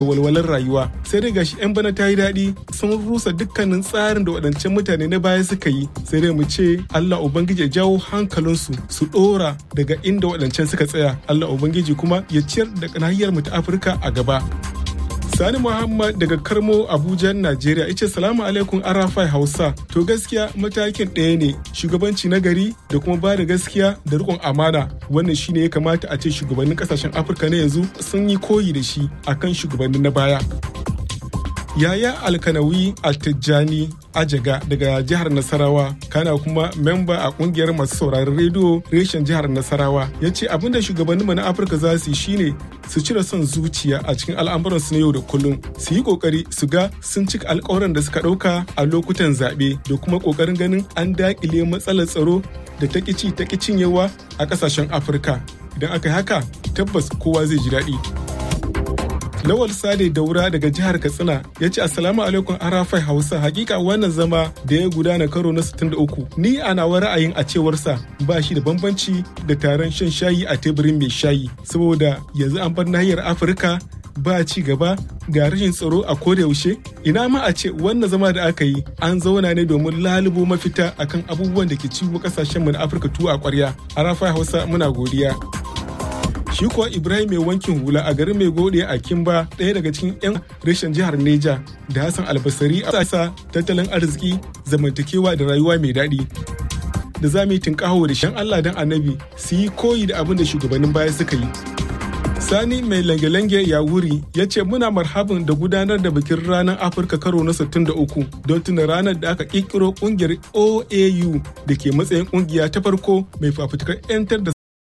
walwalar rayuwa sai dai gashi 'yan bana ta yi daɗi sun rusa dukkanin tsarin da waɗancan mutane na baya suka yi sai dai mu ce Allah Ubangiji ya jawo hankalinsu su ɗora daga inda waɗancan suka tsaya Allah Ubangiji kuma ya ciyar da nahiyar mu ta Afirka a gaba. Sani Muhammad daga Karmo Abuja, Najeriya ya ce salamu alaikum Arafai Hausa. To gaskiya matakin ɗaya ne shugabanci na gari da kuma ba da gaskiya da riƙon amana wannan shine ya kamata a ce shugabannin ƙasashen Afirka na yanzu sun yi koyi da shi akan shugabannin na baya. Yaya Alkanawi Altijjani Ajaga daga jihar Nasarawa kana kuma memba a kungiyar masu sauraron rediyo reshen jihar Nasarawa ya ce abinda shugabanninmu na Afirka za su yi shine su cire son zuciya a cikin al'amuransu na yau da kullum su yi kokari su ga sun cika alkawaran da suka ɗauka a lokutan zaɓe da kuma kokarin ganin an daƙile matsalar tsaro da ta ƙici ta cinyewa a ƙasashen Afirka idan aka yi haka tabbas kowa zai ji daɗi. Lawal Sade Daura daga jihar Katsina ya ce Assalamu alaikum Arafai Hausa hakika wannan zama da ya gudana karo na 63 ni a nawa ra'ayin a cewarsa ba shi da bambanci da taron shan shayi a teburin mai shayi saboda yanzu an bar nahiyar Afirka ba ci gaba ga rashin tsaro a koda yaushe ina ma a ce wannan zama da aka yi an zauna ne domin lalubo mafita akan abubuwan da ke ciwo kasashen mu na Afirka tuwo a kwarya Arafai Hausa muna godiya shi kuwa ibrahim mai wankin hula a garin mai gode a kimba ɗaya daga cikin 'yan reshen jihar neja da hassan albasari a sa tattalin arziki zamantakewa da rayuwa mai daɗi da za mu yi tunƙaho da shan allah don annabi su yi koyi da abin da shugabannin baya suka yi sani mai lange-lange ya wuri ya ce muna marhabin da gudanar da bikin ranar afirka karo na 63 don tuna ranar da aka ƙirƙiro ƙungiyar oau da ke matsayin ƙungiya ta farko mai fafutukar 'yantar da